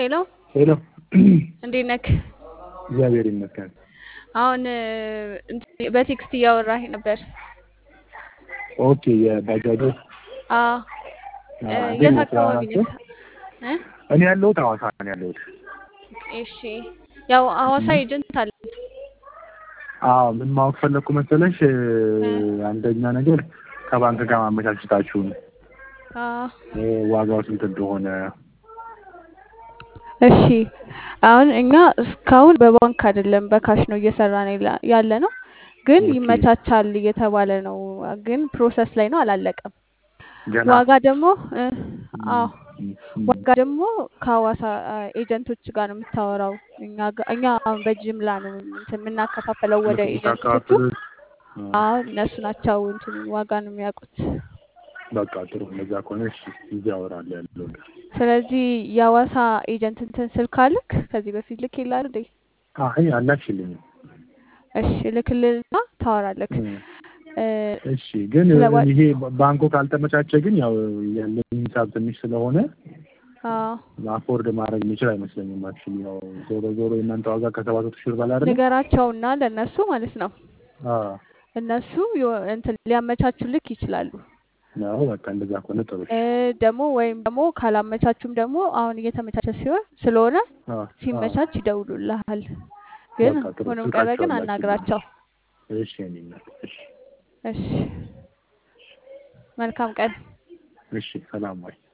ሄሎ ሄሎ እንዴት ነክ? እግዚአብሔር ይመስገን። አሁን እንትን በቴክስት እያወራህ ነበር። ኦኬ የባጃጆ አዎ አዎ፣ እንዴት የት ነው አካባቢ ስራቸው? ነህ? እ? እኔ ያለሁት ሐዋሳ ነው ያለሁት። እሺ ያው ሐዋሳ ኤጀንት አለ። አዎ ምን ማወቅ ፈለግኩ መሰለሽ እ፣ እ? አንደኛ ነገር ከባንክ ጋር ማመቻቸታችሁን አዎ እ፣ ዋጋው ስንት እንደሆነ እሺ አሁን እኛ እስካሁን በባንክ አይደለም በካሽ ነው እየሰራን ያለ- ያለ ነው፣ ግን ኦኬ ይመቻቻል እየተባለ ነው። ግን ፕሮሰስ ላይ ነው፣ አላለቀም። ገና ዋጋ ደግሞ እ፣ እም፣ አዎ እም፣ እም፣ ዋጋ ደግሞ ከሐዋሳ አ፣ ኤጀንቶች ጋር ነው የምታወራው። እኛ ጋ- እኛ አሁን በጅምላ ነው እንትን የምናከፋፈለው ወደ እነሱ ኤጀንቶቹ። የምታካፍሉት እ፣ አዎ እነሱ ናቸው እንትን ዋጋ ነው የሚያውቁት። በቃ ጥሩ። እንደዛ ከሆነ እሺ፣ እዚህ አወራለሁ ያለው ነገር። ስለዚህ የሐዋሳ ኤጀንት እንትን ስልክ አልክ ከዚህ በፊት ልክ ይላል እንዴ? አይ አላክሽልኝም። እሺ ልክልልና ታወራለክ። እም፣ እ፣ እሺ ግን ስለ ዋ- ይሄ ባንኩ ካልተመቻቸ ግን ያው ያለኝ ሂሳብ ትንሽ ስለሆነ አዎ አፎርድ ማድረግ የሚችል አይመስለኝም። አክቹዋሊ ያው ዞሮ ዞሮ የእናንተ ዋጋ ከሰባት መቶ ሺህ ብር በላይ አይደለም? ንገራቸውና ለእነሱ ማለት ነው አዎ እነሱ የሆ- እንትን ሊያመቻቹልክ ይችላሉ። ነው በቃ እንደዛ ከሆነ ጥሩ። እ፣ ደግሞ ወይም ደግሞ ካላመቻቹም ደግሞ አሁን እየተመቻቸ ሲሆን ስለሆነ አዎ አዎ ሲመቻች ይደውሉልሃል። ግን በቃ ጥሩ። ሆኖም ቀረ ግን ስልካቸውን ላኪልኝ። አናግራቸው። እሺ የእኔ እናት እሺ እሺ መልካም ቀን። እሺ ሰላም ወይ